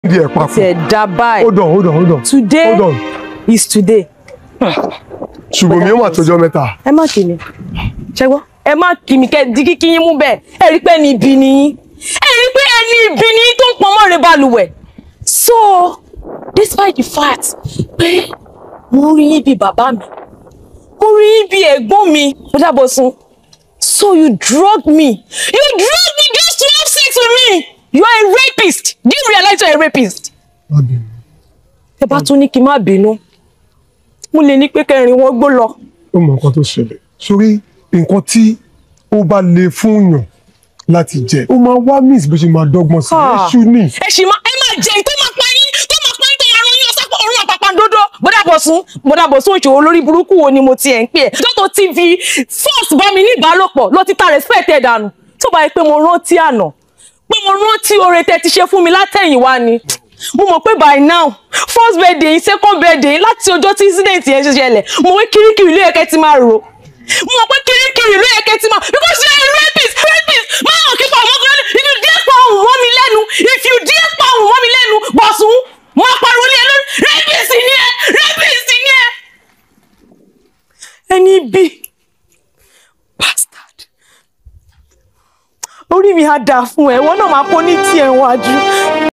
di ẹ̀ papọ̀. tiẹ̀ dá báyìí hold on hold on hold on. today hold on. is today. ṣùgbọ́n mi ó mà tọjọ́ mẹ́ta. ẹ má kí mi ṣẹgbọ́ ẹ má kí mi kẹ́ di kíkí yín mú bẹ́ẹ̀ ẹ rí pé ẹni ibi ni yín ẹ rí pé ẹni ibi ni yín tó ń pọn mọ́re balùwẹ̀ so despite the fact pé mo rí yín bí bàbá mi mo rí yín bí ẹ̀gbọ́n mi mo dábọ̀ sun so you drug me you drug me just to have sex with me you are a rapist do you realize you are a rapist má bínú. ẹ bá tún ní kí n má bínú mo lè ní pé kẹrin wọn gbó lọ. ó mọ nǹkan tó ṣẹlẹ̀ sórí nǹkan tí ó bá le fún yàn láti jẹ ó máa wá miss bó ṣe máa dọ́gbọ́n sí Ah. èṣù ní. ẹ sì máa ẹ máa jẹ tó máa pa yín tó máa pa yín tó máa rán yín ọsàpọ̀ ọ̀run àpàpàǹdodo bọ́dàbọ̀sún bọ́dàbọ̀sún òṣòro lórí burúkú wo ni mo ti ẹ̀ ń pè ẹ́ dọ́tò tv force bá mi ní ìbálòpọ̀ ló ti ta respect ẹ̀ dànù tó bá yẹ pé mo rántí àná pé mo rántí oore tẹ́ ti ṣe fún mi látẹ̀yìnwá ni mo mọ̀ pé by now first birthday yín second birthday yín láti ọjọ́ tí incident yẹn ṣe ṣẹlẹ̀ mo wé kirikiri ló yẹ kẹ́ ti máa rò mo mọ̀ pé kirikiri ló yẹ kẹ́ ti máa because you are a rapist rapist máa hàn kíkọ́ ọmọ kan lẹ́nu if you dare pa ohùn mọ́ mi lẹ́nu if you dare pa ohùn mọ́ mi lẹ́nu bọ̀sùn máa pariwo ní ẹ lórí rapist ni ẹ rapist ni ẹ. ẹni bí bastard orí mi á dáa fún ẹ wọn náà máa kó ní tiẹ̀ wájú.